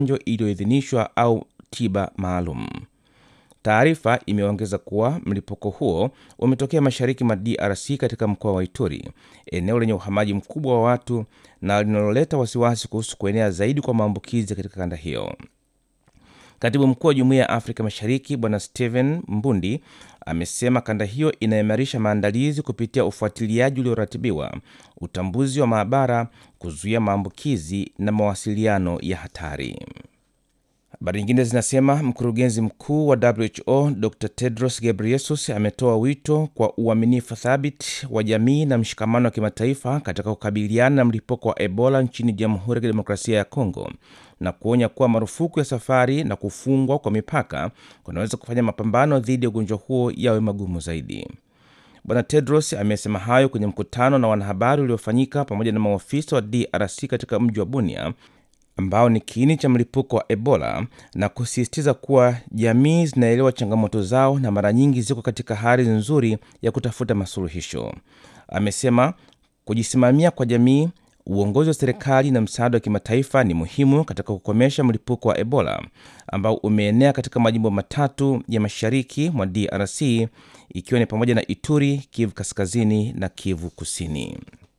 chanjo iliyoidhinishwa au tiba maalum. Taarifa imeongeza kuwa mlipuko huo umetokea mashariki mwa DRC katika mkoa wa Ituri, eneo lenye uhamaji mkubwa wa watu na linaloleta wasiwasi kuhusu kuenea zaidi kwa maambukizi katika kanda hiyo. Katibu mkuu wa Jumuiya ya Afrika Mashariki Bwana Stephen Mbundi amesema kanda hiyo inaimarisha maandalizi kupitia ufuatiliaji ulioratibiwa, utambuzi wa maabara, kuzuia maambukizi na mawasiliano ya hatari. Habari nyingine zinasema mkurugenzi mkuu wa WHO Dr Tedros Ghebreyesus ametoa wito kwa uaminifu thabiti wa jamii na mshikamano wa kimataifa katika kukabiliana na mlipuko wa Ebola nchini Jamhuri ya Kidemokrasia ya Kongo na kuonya kuwa marufuku ya safari na kufungwa kwa mipaka kunaweza kufanya mapambano dhidi ya ugonjwa huo yawe magumu zaidi. Bwana Tedros amesema hayo kwenye mkutano na wanahabari uliofanyika pamoja na maofisa wa DRC katika mji wa Bunia ambao ni kiini cha mlipuko wa Ebola na kusisitiza kuwa jamii zinaelewa changamoto zao na mara nyingi ziko katika hali nzuri ya kutafuta masuluhisho. Amesema kujisimamia kwa jamii, uongozi wa serikali na msaada wa kimataifa ni muhimu katika kukomesha mlipuko wa Ebola ambao umeenea katika majimbo matatu ya mashariki mwa DRC ikiwa ni pamoja na Ituri, Kivu Kaskazini na Kivu Kusini.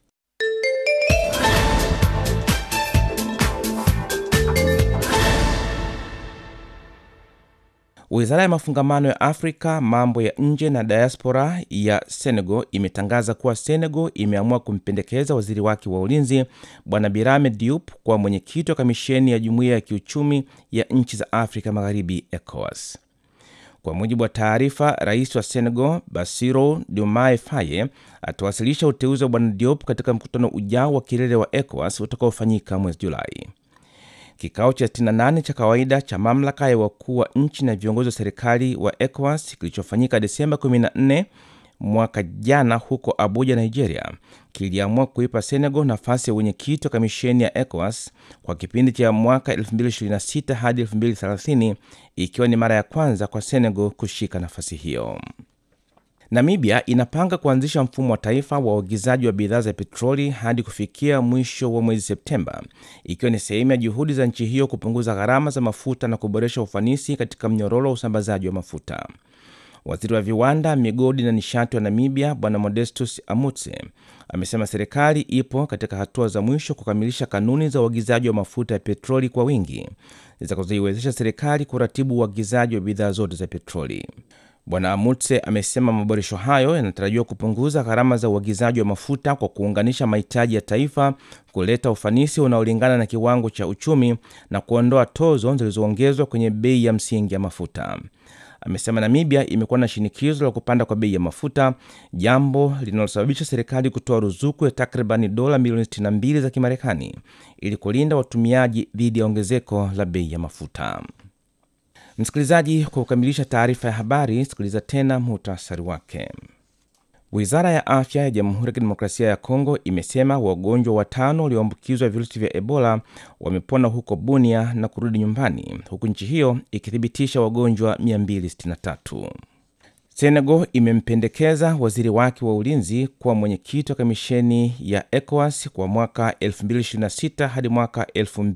Wizara ya mafungamano ya Afrika, mambo ya nje na diaspora ya Senegal imetangaza kuwa Senegal imeamua kumpendekeza waziri wake wa ulinzi Bwana Birame Diop kuwa mwenyekiti wa kamisheni ya jumuiya ya kiuchumi ya nchi za Afrika Magharibi, ECOWAS. Kwa mujibu wa taarifa, rais wa Senegal Bassirou Diomaye Faye atawasilisha uteuzi wa Bwana Diop katika mkutano ujao wa kilele wa ECOWAS utakaofanyika mwezi Julai. Kikao cha 68 cha kawaida cha mamlaka ya wakuu wa nchi na viongozi wa serikali wa ECOWAS kilichofanyika Desemba 14 mwaka jana huko Abuja, Nigeria, kiliamua kuipa Senegal nafasi ya wenyekiti wa kamisheni ya ECOWAS kwa kipindi cha mwaka 2026 hadi 2030, ikiwa ni mara ya kwanza kwa Senegal kushika nafasi hiyo. Namibia inapanga kuanzisha mfumo wa taifa wa uagizaji wa bidhaa za petroli hadi kufikia mwisho wa mwezi Septemba, ikiwa ni sehemu ya juhudi za nchi hiyo kupunguza gharama za mafuta na kuboresha ufanisi katika mnyororo wa usambazaji wa mafuta. Waziri wa viwanda, migodi na nishati wa Namibia Bwana Modestus Amutse amesema serikali ipo katika hatua za mwisho kukamilisha kanuni za uagizaji wa mafuta ya petroli kwa wingi zitakazoiwezesha serikali kuratibu uagizaji wa bidhaa zote za petroli. Bwana Amutse amesema maboresho hayo yanatarajiwa kupunguza gharama za uagizaji wa mafuta kwa kuunganisha mahitaji ya taifa, kuleta ufanisi unaolingana na kiwango cha uchumi na kuondoa tozo zilizoongezwa kwenye bei ya msingi ya mafuta. Amesema Namibia imekuwa na shinikizo la kupanda kwa bei ya mafuta, jambo linalosababisha serikali kutoa ruzuku ya takribani dola milioni 62 za Kimarekani ili kulinda watumiaji dhidi ya ongezeko la bei ya mafuta. Msikilizaji, kwa kukamilisha taarifa ya habari, sikiliza tena muhtasari wake. Wizara ya afya ya Jamhuri ya Kidemokrasia ya Kongo imesema wagonjwa watano walioambukizwa virusi vya Ebola wamepona huko Bunia na kurudi nyumbani, huku nchi hiyo ikithibitisha wagonjwa 263. Senegal imempendekeza waziri wake wa ulinzi kuwa mwenyekiti wa kamisheni ya ECOWAS kwa mwaka 2026 hadi mwaka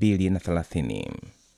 2030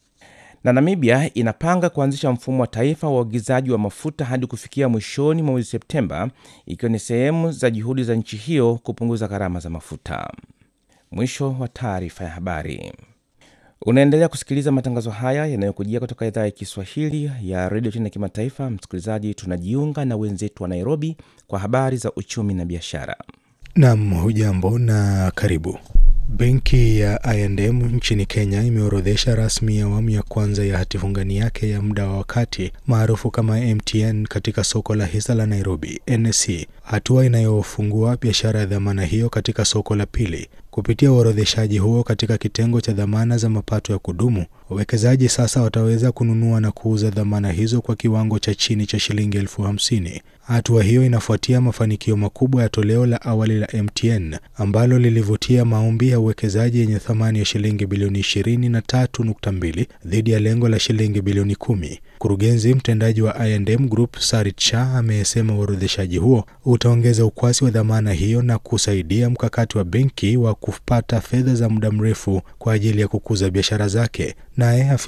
na Namibia inapanga kuanzisha mfumo wa taifa wa uagizaji wa mafuta hadi kufikia mwishoni mwa mwezi Septemba, ikiwa ni sehemu za juhudi za nchi hiyo kupunguza gharama za mafuta. Mwisho wa taarifa ya habari. Unaendelea kusikiliza matangazo haya yanayokujia kutoka idhaa ya Kiswahili ya redio China ya kimataifa. Msikilizaji, tunajiunga na wenzetu wa Nairobi kwa habari za uchumi na biashara. Nam, hujambo na karibu. Benki ya I&M nchini Kenya imeorodhesha rasmi awamu ya kwanza ya hatifungani yake ya muda wa wakati maarufu kama MTN katika soko la hisa la Nairobi NSE, hatua inayofungua biashara ya dhamana hiyo katika soko la pili. Kupitia uorodheshaji huo katika kitengo cha dhamana za mapato ya kudumu, wawekezaji sasa wataweza kununua na kuuza dhamana hizo kwa kiwango cha chini cha shilingi elfu hamsini. Hatua hiyo inafuatia mafanikio makubwa ya toleo la awali la MTN ambalo lilivutia maombi ya uwekezaji yenye thamani ya shilingi bilioni ishirini na tatu nukta mbili dhidi ya lengo la shilingi bilioni kumi. Mkurugenzi mtendaji wa I&M Group Sarit Shah amesema uorodheshaji huo utaongeza ukwasi wa dhamana hiyo na kusaidia mkakati wa benki wa kupata fedha za muda mrefu kwa ajili ya kukuza biashara zake. Naye